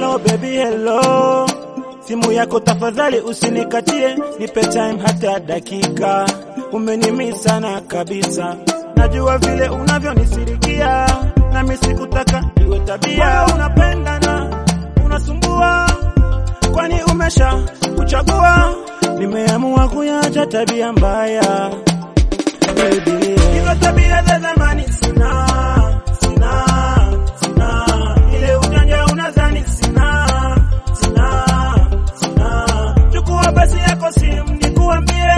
hello baby hello, simu yako tafadhali usinikatie, nipe time hata dakika, umenimi sana kabisa, najua vile unavyonisirikia, nami sikutaka iwe tabia, unapendana unasumbua, kwani umesha kuchagua, nimeamua kuyacha tabia mbaya baby. Hizo tabia za zamani sina, sina, sina. Ile ujanja unadhani sina, sina, sina. Chukua basi yako simu nikuambie,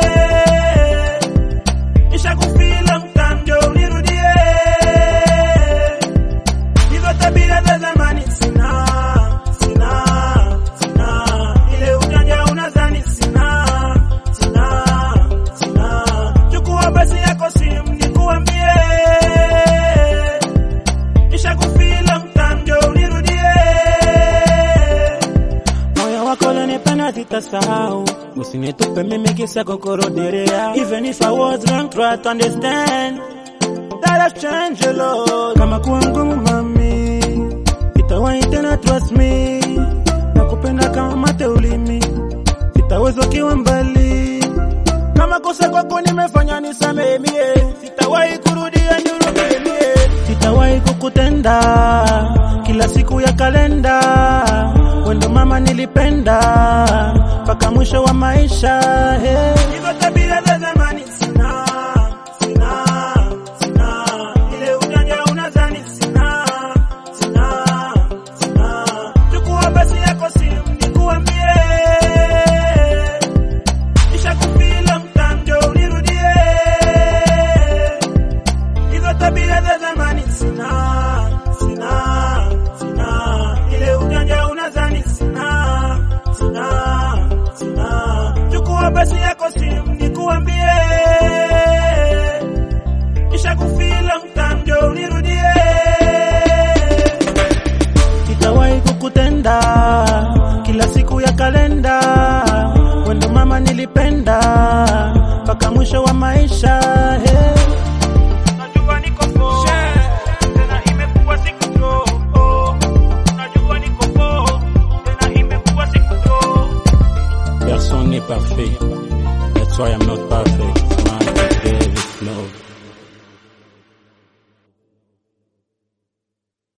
nishakufila mtamjo unirudie. Hizo tabia za zamani sina, sina, sina. Ile ujanja unadhani sina, sina, sina. Chukua basi yako simu nikuambie, nishakufila mtamjo unirudie. Moyo wako unanipenda sitasahau, usinitupe mimi kisa kokoroderea. Even if I was wrong, try to understand that I've changed a lot. Kama kuwa ngumu mami, itawahi tena, trust me. Nakupenda kama mate ulimi, sitaweza ukiwa mbali. Kama kosa kwako nimefanya nisamehe mie, sitawahi kurudia nirudie mie, sitawahi kukutenda kila siku ya kalenda. Wendo mama nilipenda mpaka mwisho wa maisha. Hey. Hizo tabia za zamani sina, sina, sina. Ile ujanja unadhani sina, sina, sina. Chukua basi yako simu nikuambie nishakufila mtamjo unirudie. Hizo tabia za zamani sina, sina, sina. Ile ujanja unadhani sina, sina, sina. Chukua basi yako simu